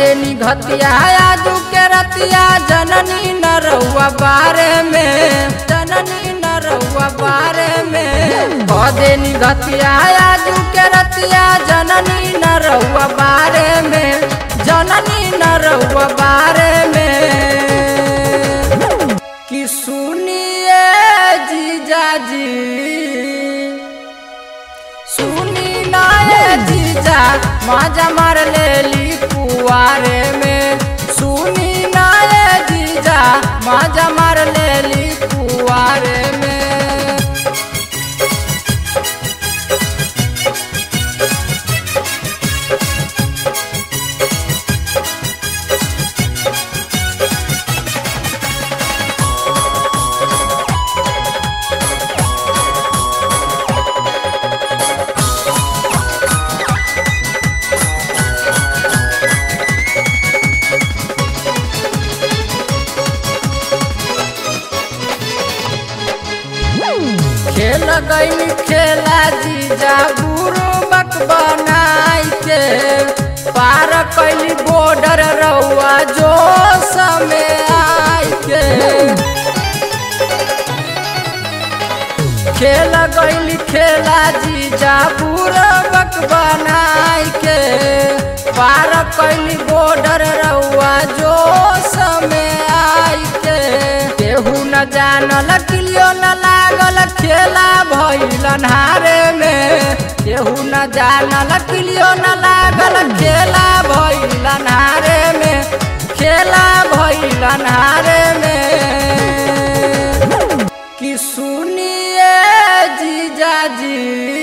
देनी घतिया आजू के रतिया जननी न रहुआ बारे में जननी न रहुआ बारे में देनी घतिया आजू के रतिया जननी न रहुआ बारे में जननी न रहुआ बारे में कि सुनिए जीजाजी सुनी नाए जीजा माजा मार लेली कुआरे में सुनी नाए जीजा माजा मार लेली कुआरे में खेल गई खेला जीजा गुरु बक बनाई के पार कैली बॉर्डर रहुआ जो समय आई के खेल गई खेला जीजा गुरु बक बनाई के पार कैली बॉर्डर रहुआ जो समय आई के केहू न जानल किलियो न लागल खेला भइल अन्हारे में केहू न जानल किलियो न लागल खेला भइल अन्हारे में खेला भइल अन्हारे में कि सुनिए जीजाजी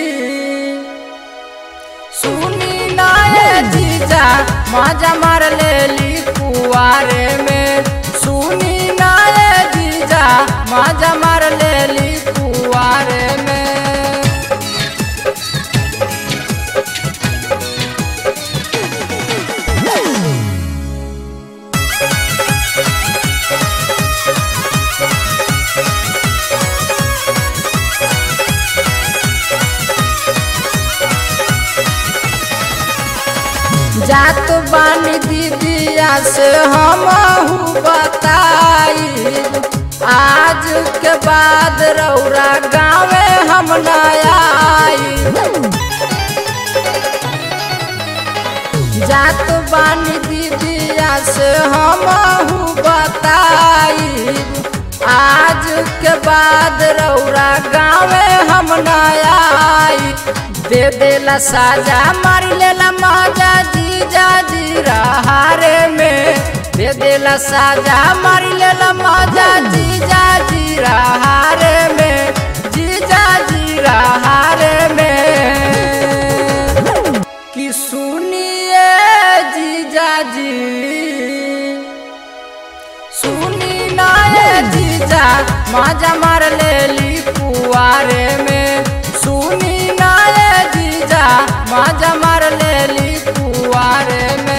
सुनी नाए जीजा मजा मार लेली कुआरे में सुनी नाए जीजा मजा मार लेली कुआरे में जात बानी दीदिया से हम बताई आज के बाद रौरा गाँवे हम न आई जात बानी दीदिया से हम बताई आज के बाद रौरा गाँवे हम न आई दे देला साजा मार लेला मजा जीजा जी रहारे में दे देला साजा मार लेला मजा जीजा जी रहारे में जीजा जी रहारे में कि सुनिए जीजा जी सुनी नाए जीजा मजा मार लेली कुआरे में सुनी नाए जीजा मजा मार लेली कुआरे में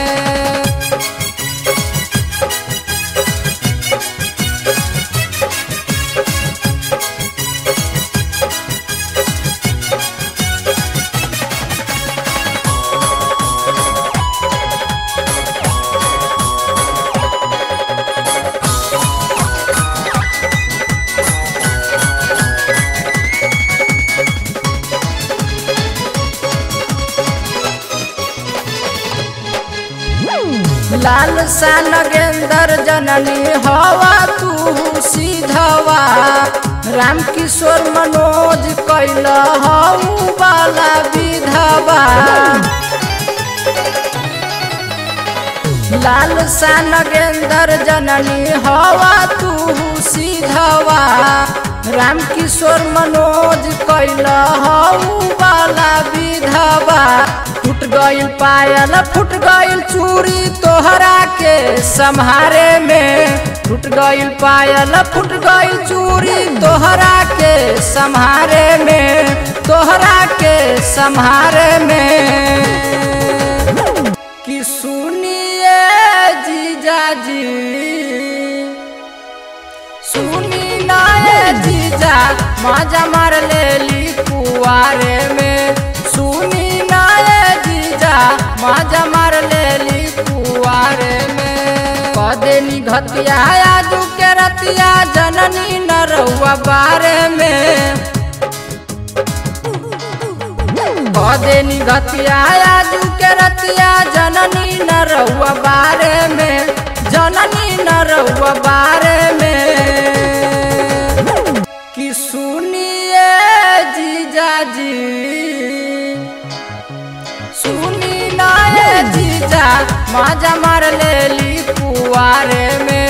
लाल सा नगेंदर जननी हवा तू सीधवा राम किशोर मनोज कैल हऊ वाला विधवा लाल सा नगेंदर जननी हवा तू सीधवा राम किशोर मनोज कैल हऊ वाला विधवा फुट गइल पायल फुट गइल चूड़ी तोहरा के सम्हारे में फुट गइल पायल फुट गइल चूड़ी तोहरा के सम्हारे में तोहरा के सम्हारे में कि सुनिए जीजाजी सुनी नाए जीजा मजा मार लेली कुआरे में सुनी नाए जीजा मजा मार लेली कुआरे कुआरे में कदेनी घतिया आजू के रतिया जननी न रहुआ बारे में कदेनी घतिया आजू के रतिया जननी न रहुआ बारे में जननी न रहुआ बारे में कि सुनिए जीजाजी सुनी नाए जीजा माजा मार लेली कुआरे में